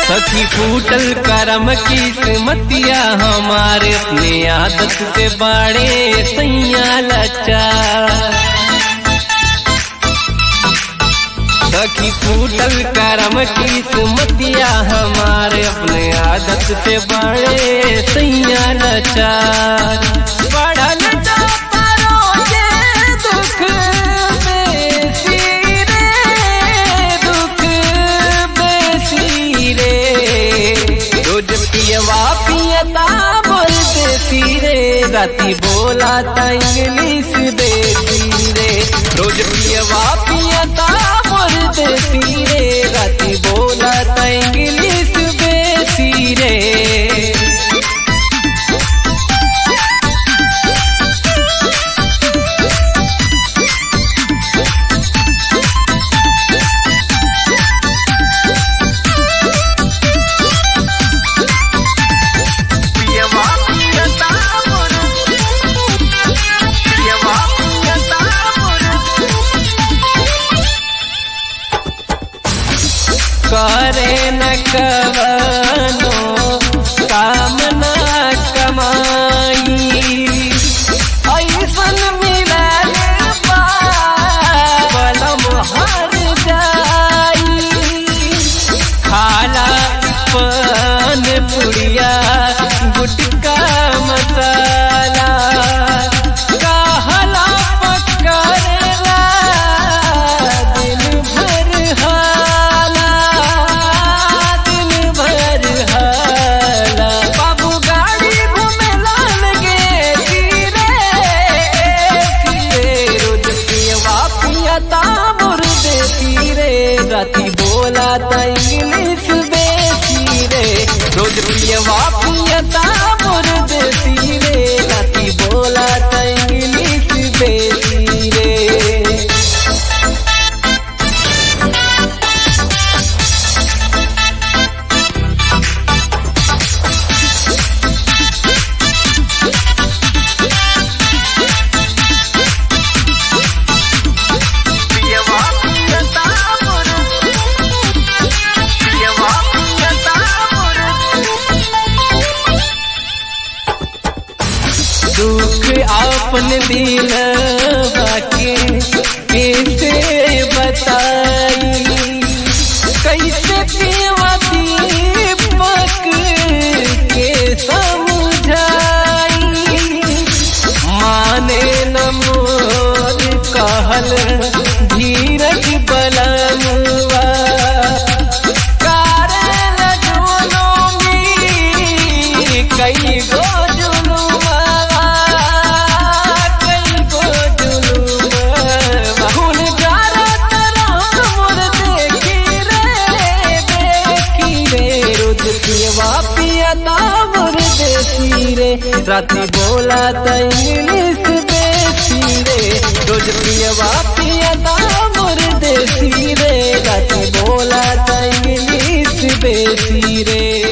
सखी फूटल करम की सुमतिया हमारे अपने आदत से बाड़े सैया लचा सखी फूटल करम की सुमतिया हमारे अपने आदत से बाड़े सैया लचा बढ़ल जाता रोजे दुख बेसी रे दुख बेसी रे रोज पियवा पियता बोल देसी रे राती बोला ता इंग्लिश देसी रे रोज पियवा पियता बोल देसी रे राती बोला ता इंग्लिश देसी रे पियवा पियता मोर पियवा पियता मोर करे न कवनो काम न कमाई ऐसन मिलल बा बलम हर जाई खाला पान पुड़िया गुटका मसाला कहला पकड़ला दिन भर हाला दिन भर हाला बाबू गाड़ी घूमेला लगे धीरे धीरे रोज पियवा पियता मुर्दे तीरे राती बोला ता इंग्लिश बेसी रे रोज पियवा पियता मुर्दे तीरे राती बोला ता इंग्लिश बेसी रे पियवा पियता मोर पियवा पियता मोर दुख अपन दिल बाके कैसे बताई कैसे पीवा दीपक के समझाई माने न मोर कहल धीरज बलमुआ कारण जुलूमी कई गो जुलूमा कई गो जुलूमा हुन गारत राम मोर देखी रे देखी रे रुद पियवा पियता मोर देसी रे राती बोला त इंग्लिश देसी रे रोज पियवा पियता मोर देसी रे राती बोला त इंग्लिश देसी रे